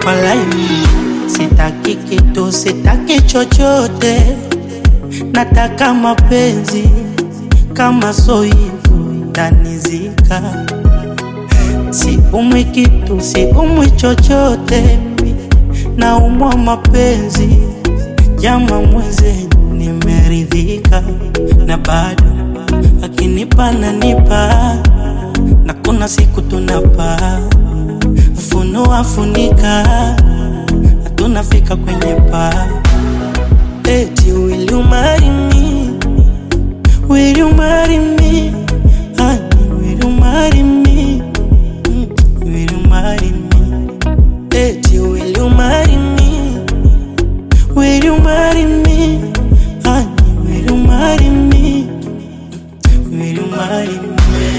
Walai, sitaki kitu, sitaki chochote, nataka mapenzi. Kama so hivyo tanizika, siumwi kitu, siumwi chochote, naumwa mapenzi. Jama mwenzenu, nimeridhika na bado akinipa nanipa, na kuna siku tunapaa funua funika, hatunafika kwenye paa. Eti will you marry me? Will you marry me? Honey, will you marry me? Mm, Will you marry me? Eti will you marry me? Will you marry me? Honey, will you marry me? Mm, Will you marry me?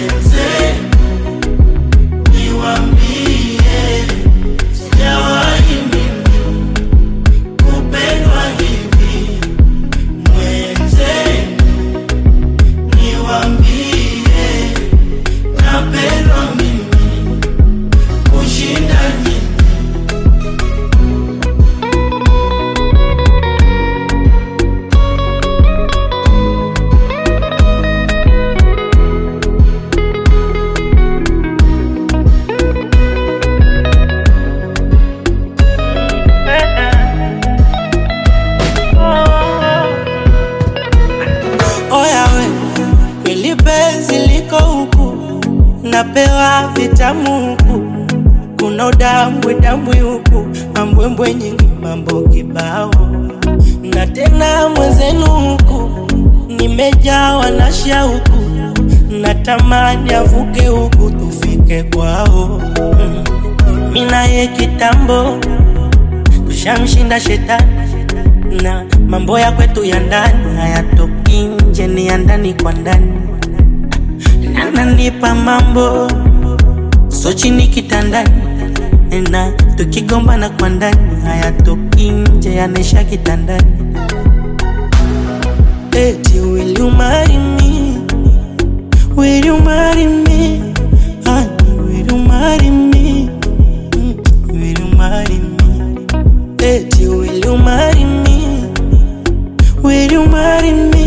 Oya we, kweli penzi liko huku, napewa vitamu huku, kuna udambwe dambwe huku, mambwembwe nyingi, mambo kibao, na tena mwenzenu huku, nimejawa na shauku, natamani avuke huku tufike kwao. Mm. Mimi naye kitambo tushamshinda shetani na mambo ya kwetu ya ndani hayatoki nje, ni ya ndani kwa ndani. Ananipa mambo so chini kitandani, na tukigombana kwa ndani hayatoki nje, yanaisha kitandani. Eti will you marry me? Will you marry me? Honey, will you marry me? Mm, Will you marry me? Eti will you marry me? Will you marry me?